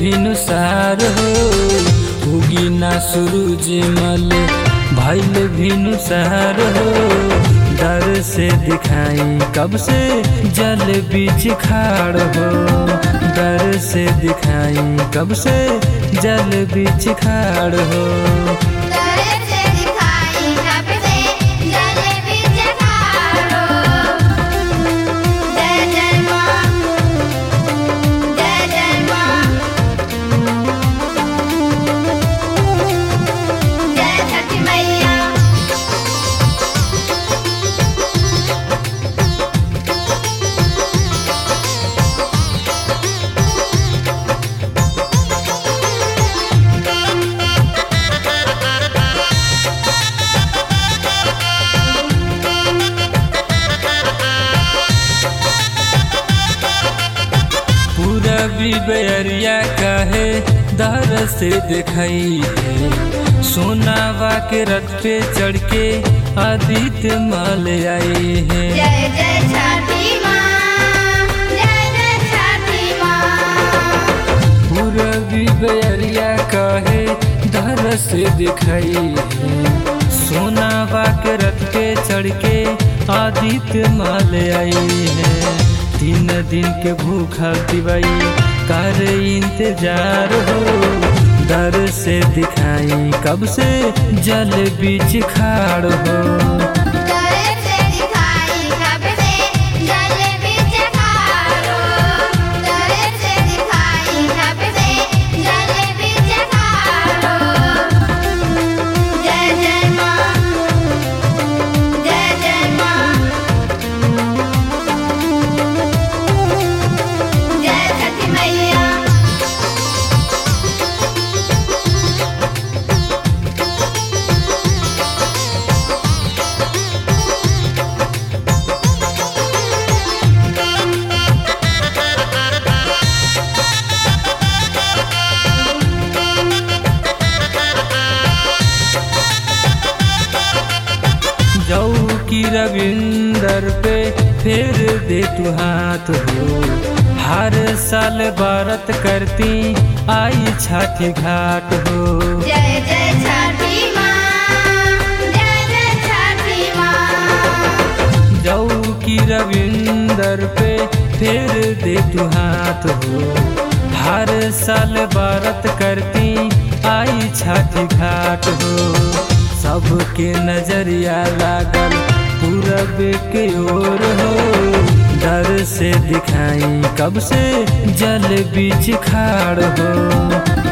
भिनुसार हो उगी ना सूरज मल भैल भिनुसार हो डर से दिखाई कब से जल बीच खाड़ हो डर से दिखाई कब से जल बीच खाड़ हो करे से दिखाई कब से जल बीच खारो जय जय माँ जय जय माँ जय छठी मैया पूरा बेरिया काहे दर से दिखाई है सोनावा के रथ पे चढ़ के आदित्य माल आए हैं जय जय छठी माँ जय जय छठी माँ पूरा बेरिया काहे दर से दिखाई है सोनावा के रथ पे चढ़ के आदित्य माल आए हैं तीन दिन के भूखा दिवाई कर इंतजार हो डर से दिखाई कब से जल बीच खाड़ हो करे से दिखाई कब से जल बीच खारो करे से दिखाई कब से जल बीच खारो जय जय माँ जय जय माँ जय छठी मैया जाऊ की रविंदर पे फेर दे तू हाथ हो हर साल भारत करती आई छाती घाट हो जय जय छठी माँ जय जय छठी माँ जाऊ की रविंदर पे फेर दे तू हाथ हो हर साल भारत करती आई छाती घाट हो सबके नजरिया लागल पूरब के ओर हो डर से दिखाई कब से जल बीच खाड़ हो